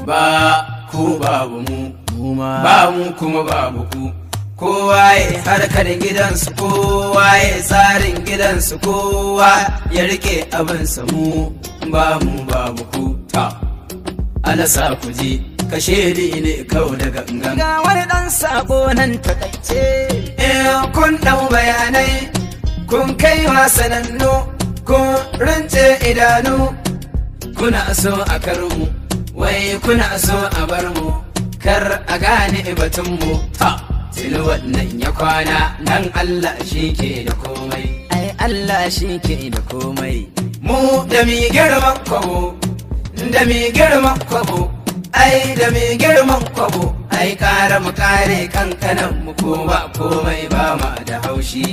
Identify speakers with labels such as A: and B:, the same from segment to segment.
A: ba ku babu mu ba mu kuma babu ku kowa ya harkar gidansu kowa ya tsarin gidansu kowa ya rike abinsa mu ba mu babu ku ta alasa ku ji kashe ne kau da gangan
B: ga wani dan sabo nan takaice
A: in kun ɗau bayanai kun kai wa sanannu kun rance idanu kuna so a karmu wai kuna so a bar mu kar a gane batunmu ha tuni wannan ya kwana nan Allah shi ke da komai
B: ai Allah shi ke da komai
A: mu da mi girman kwabo da mi girman kwabo ai da mi girman kwabo ai kare mu kare kankanan mu ko ba komai ba ma da haushi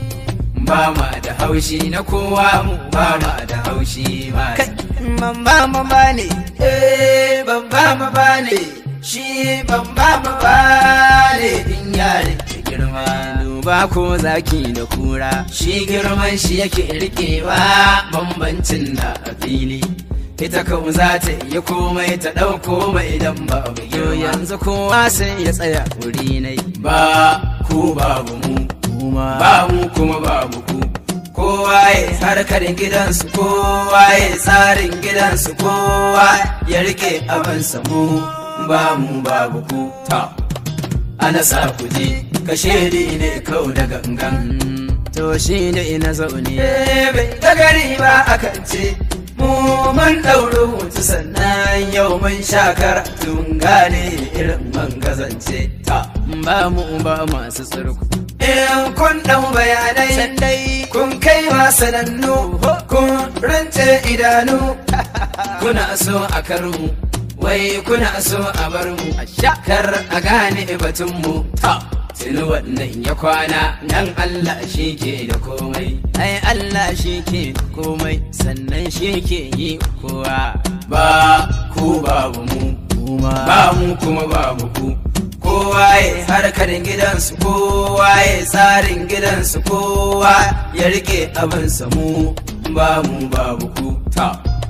A: ba ma da haushi na kowa mu ba ma da haushi ma
B: kai man ba ma ba ne
A: eh ban ba ma ba ne shi ban ba ma ba ne in yare ki girma
B: duba ko zaki da kura
A: shi girman shi yake rikewa bambancin na a fili ita kan za ta iya komai ta ɗauko mai idan ba mu
B: yo
A: girma
B: yanzu kowa sai ya tsaya wuri nai
A: ba ku babu mu
B: kuma
A: ba mu kuma babu ku kowa ya harkar gidansu kowa ya tsarin gidansu kowa ya rike abinsa mu ba mu babu ku ta ana sa ku ji kashe ne kau da gangan
B: Mm, to shi ne ina zaune
A: bai ta gari ba akan ce mu mun ɗauri hutu sannan yau mun sha karatun gane irin man gazance ta
B: ba mu ba masu tsirku
A: in kun ɗau bayanai
B: sandai
A: kun kai wa sanannu kun rance idanu kuna so a karmu wai kuna so a bar mu kar a gane batunmu ta tuni wannan ya kwana nan Allah shi ke da komai
B: ai Allah shi ke komai sannan shi ke yi kowa
A: ba ku babu mu
B: kuma
A: ba mu kuma babu ku kowa ya harkar gidansu kowa ya tsarin gidansu kowa ya rike abinsa mu ba mu babu ku ta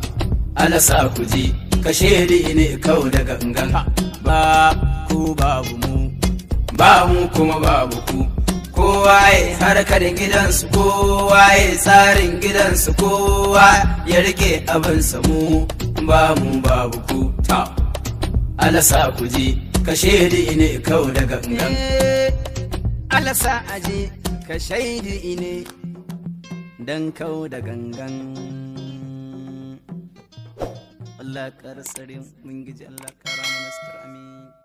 A: alasa ku ji kashe ne kau da gangan
B: ba ku babu mu
A: ba mu kuma babu ku kowa ya harkar gidansu kowa ya tsarin gidansu kowa ya rike abinsa mu ba mu babu ku ta alasa ku ji kashe ne kau da gangan
B: Eh, Allah sa aje ka shaidi ne dan kau da gangan Allah ƙarsarin mun giji Allah ƙara mana sutura amin